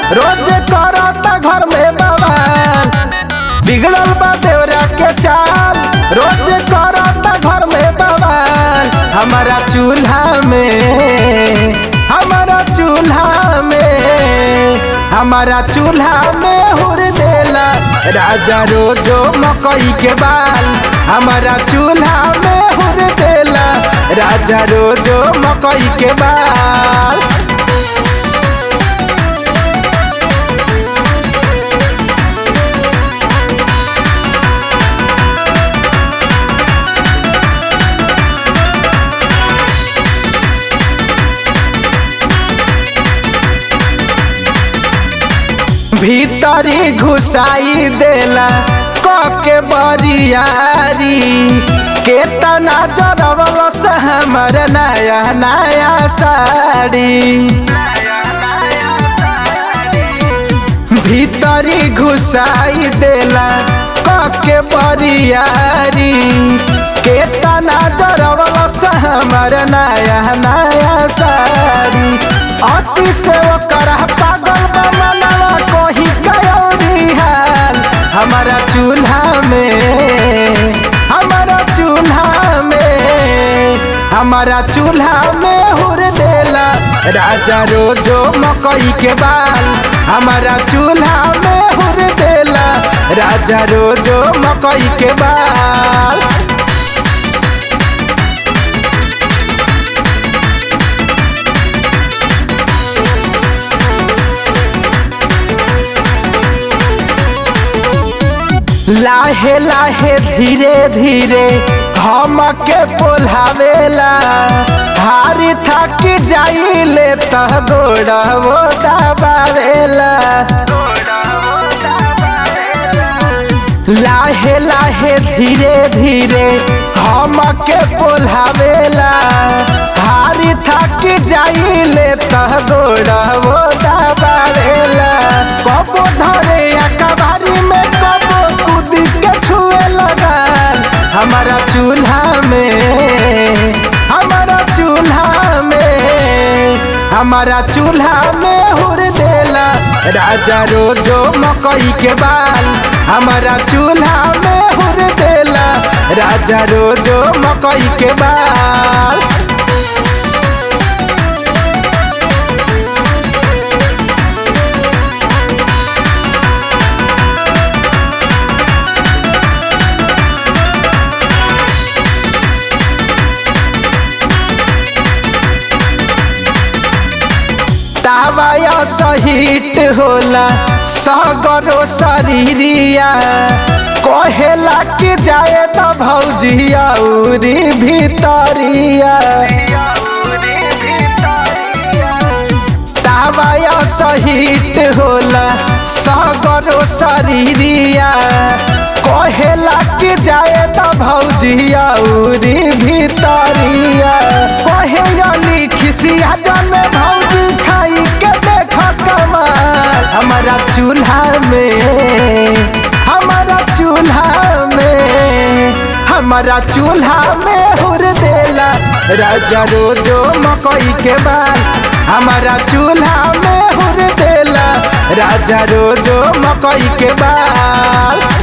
रोज करता घर में बवाल बिगड़ल बा देवरा के चाल रोज करता घर में बवाल हमारा चूल्हा में हमारा चूल्हा में हमारा चूल्हा में हुर देला राजा रोजो मकई के बाल हमारा चूल्हा में हुर देला राजा रोजो मकई के बाल भीतरी घुसाई देला के बरियारी केतना जरवल से हमर नया नया साड़ी भीतरी घुसाई देला के बरियारी केतना जरवल से हमर नया नया साड़ी अति से ओकर पागल बा मनवा कोही कयोरी हाल हमारा चूल्हा में हमारा चूल्हा में हमारा चूल्हा में हुर देला राजा रोजो मकई के बाल हमारा चूल्हा में हुर देला राजा रोजो मकई के बाल लाहे लाहे धीरे धीरे हम के पोल्हावेला हारी थक जाइले तह गोड़ा वो दबावेला लाहे लाहे धीरे धीरे हम के पोल्हावेला हारी थक जाइले तह गोड़ा वो दबावेला कबो धरे अकबारी में कबो कूद के छुए लगा हमारा चूल्हा में हमारा चूल्हा में हमारा चूल्हा में हुर देला राजा रोजो मकई के बाल हमारा चूल्हा में हुर देला राजा रोजो मकई के बाल तावाया सहित होला सगरो शरीरिया कहेला कि जाए त भौजिया उरी भीतरिया तावाया सहित होला सगरो शरीरिया कहेला कि जाए त भौजिया उरी भीतरिया कहे लिखिसिया जन भौजी खाई के देख कमाल हमारा चूल्हा में हमारा चूल्हा में हमारा चूल्हा में हुर देला राजा रोजो मकई के बाल हमारा चूल्हा में हुर देला राजा रोजो मकई के बाल